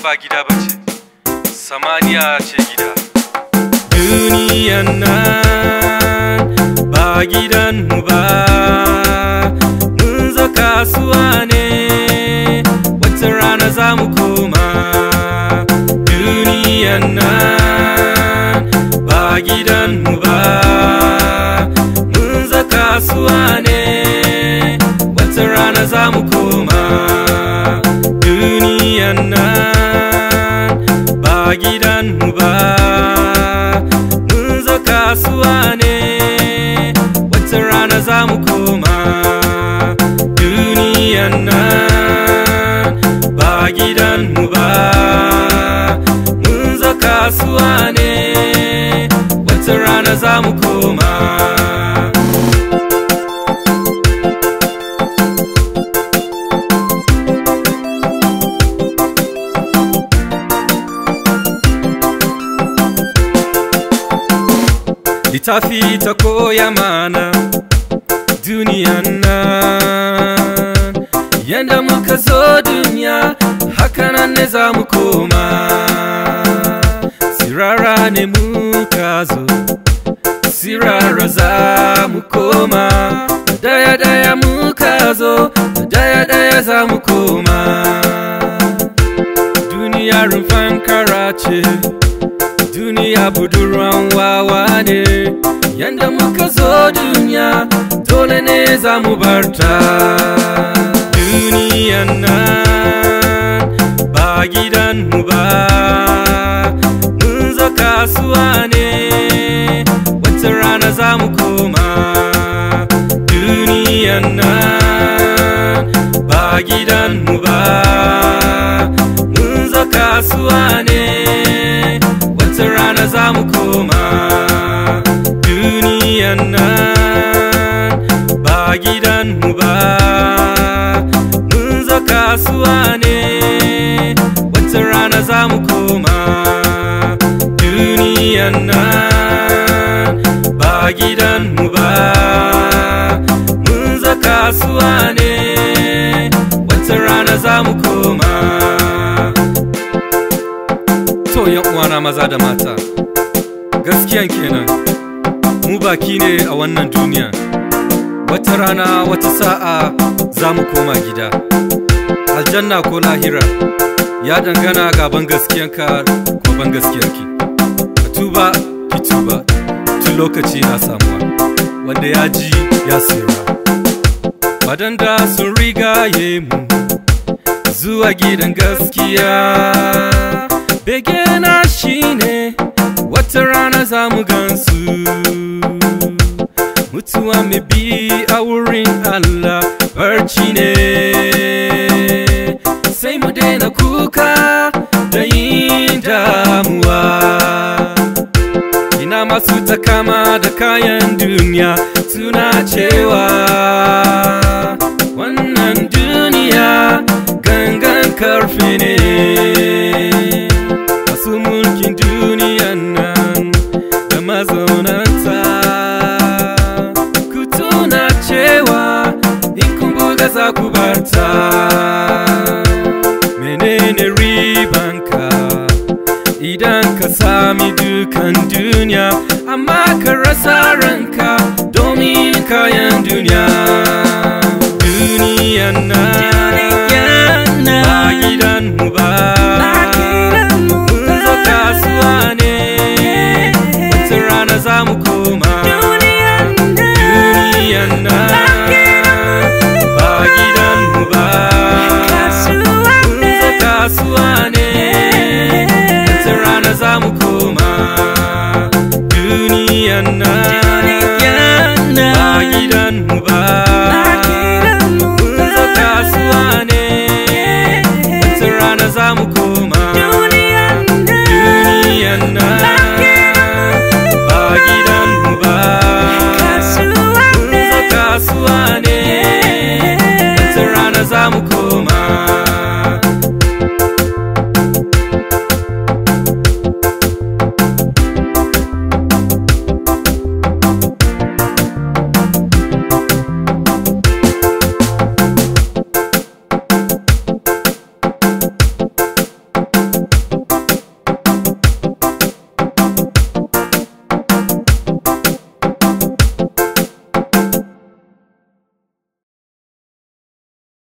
ba gida ba ce samaniya ce gida duniyan nan ba gidan mu ba mun zo kasuwa ne wata rana za mu koma duniyan nan ba gidan mu ba mun zo kasuwa ne wata rana za mu koma duniyan nan ba gidan mu ba mun zo kasuwa ne wata rana za mu koma duniyan nan ba gidan mu ba mun zo kasuwa ne wata rana za mu koma littafi ta koya mana duniyan nan yadda muka zo duniya hakanan ne za mu koma sirara ne muka zo sirara za mu koma daya daya muka zo daya daya za mu koma duniya rumfan karace duniya budurwan wawa ne yanda muka zo duniya dole ne za mu barta duniyan nan ba gidan mu ba mun zo kasuwa ne wata rana za mu koma duniyan nan ba gidan mu ba mun zo kasuwa ne wata rana za mu koma duniyan nan ba gidan mu ba mun zo kasuwa ne wata rana za mu koma duniyan nan ba gidan mu ba mun zo kasuwa ne wata rana za mu koma to yan uwana maza da mata gaskiyan kenan mu baki ne a wannan duniya wata rana wata sa'a za mu koma gida aljanna ko lahira ya dangana ga ban gaskiyanka ko ban gaskiyarki ka tuba ki tuba tun lokaci na samuwa wanda ya ji ya tsira wadanda sun rigaye mu zuwa gidan gaskiya begena shine wata rana za mu gansu mutuwa mai bi a wurin Allah barci ne sai mu daina kuka da yin damuwa ina masu takama da kayan duniya suna cewa wannan duniya gangan karfe ne masu mulkin duniyan nan da mazaunanta ku tuna cewa in kun buga za ku barta menene ribanka idan ka sami dukan duniya amma ka rasa ranka domin kayan duniya duniyan nan ba gidan mu ba mun zo kasuwa ne wata rana za mu koma duniyan nan ba gidan mu ba mun zo kasuwa ne wata rana za mu koma duniyan nan